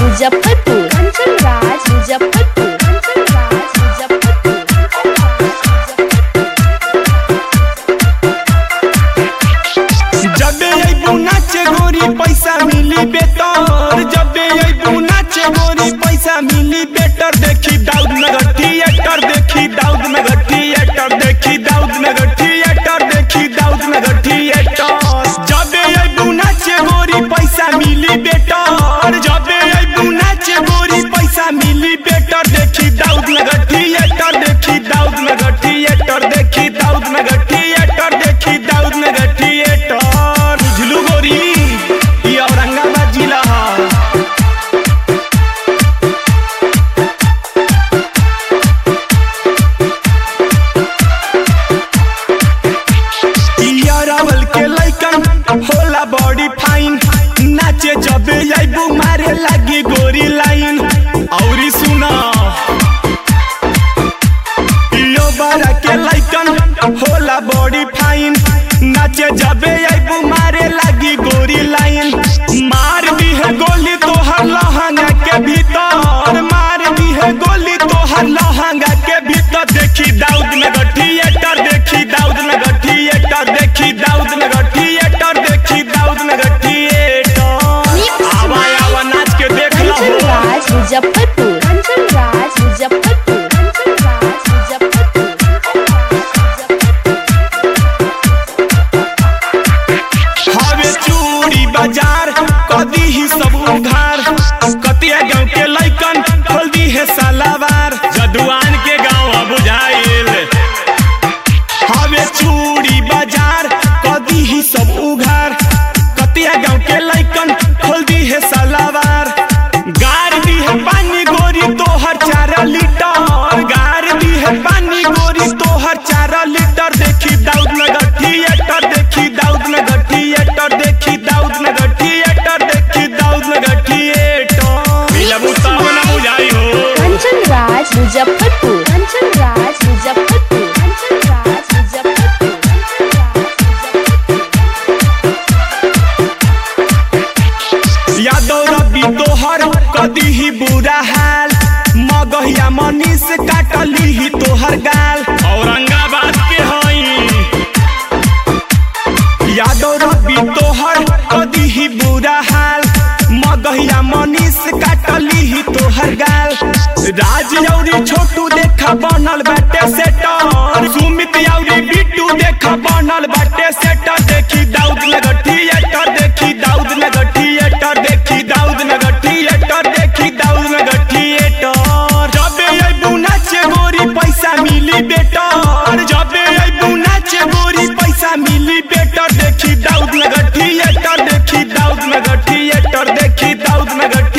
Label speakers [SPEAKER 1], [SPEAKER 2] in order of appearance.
[SPEAKER 1] मुजफ्फरपुर कंचन राज मुजफ्फरपुर कंचन राज मुजफ्फरपुर
[SPEAKER 2] जबे अइबू नाचे गोरी पैसा मिली बेटर जबे अइबू नाचे गोरी पैसा मिली बेटर देखी दाऊद नगर थिएटर देखी दाऊद नगर थिएटर देखी दाऊद नगर थिएटर देखी दाऊद नगर थिएटर जबे अइबू नाचे गोरी पैसा मिली बेटर जबे अइबू नाचे गोरी पैसा मिली बेटर देखी दाऊद नगर थिएटर देखी दाऊद नगर थिएटर देखी दाऊद नगर थिएटर देखी दाऊद नगर थिएटर बुझलू गोरी ये औरंगाबाद जिला है यारावल के लइकन होला बॉडी फाइन नाचे जबे आइबू मारे लागी गोरी लाइन औरी सुना यो बारा के लइकन होला बॉडी फाइन नाचे जबे आइबू मारे लागी गोरी लाइन मार दी है गोली तोहर लहंगा के भीतर मार दी है गोली तोहर लहंगा के भीतर देखी दाऊद नगर थिएटर देखी दाऊद नगर थिएटर देखी दाऊद नगर थिएटर देखी दाऊद नगर थिएटर आवा आवा नाच के देख लो
[SPEAKER 1] कंचन राज मुजफ्फरपुर कंचन राज मुजफ्फरपुर कंचन राज मुजफ्फरपुर
[SPEAKER 2] हवे चूड़ी बाजार कदी ही सब उधार कतिया गांव के लइकन खोल दी है सालावार जदुआन के गांव बुझाइल हवे चूड़ी बाजार कदी ही सब उघार कतिया गांव के लइकन खोल दी है सालावार गार दी है पानी गोरी तोहर चार लीटर गार दी है पानी गोरी तोहर चार लीटर देखी दाऊद नगर थिएटर देखी दाऊद नगर थिएटर देखी दाऊद नगर थिएटर देखी दाऊद नगर थिएटर मिलबू तब ना बुझाई हो
[SPEAKER 1] कंचन राज मुजफ्फरपुर कंचन राज मुजफ्फरपुर कंचन राज मुजफ्फरपुर कंचन राज मुजफ्फरपुर
[SPEAKER 2] यादव रवि तोहर कदी ही बुरा हाल मगहिया मनीष काटली ही तोहर गाल औरंगाबाद के हई यादव रवि तोहर कदी ही बुरा हाल मगहिया मनीष काटली ही तोहर गाल राज औरी छोटू देखा बनल बाटे सेटर सुमित औरी बिट्टू देखा बनल बाटे सेटर देखी दाऊद नगर थिएटर देखी दाऊद नगर थिएटर देखी दाऊद नगर थिएटर देखी दाऊद नगर थिएटर जबे अइबू नाचे गोरी पैसा मिली बेटर जबे अइबू नाचे गोरी पैसा मिली बेटर देखी दाऊद नगर थिएटर देखी दाऊद नगर थिएटर देखी दाऊद नगर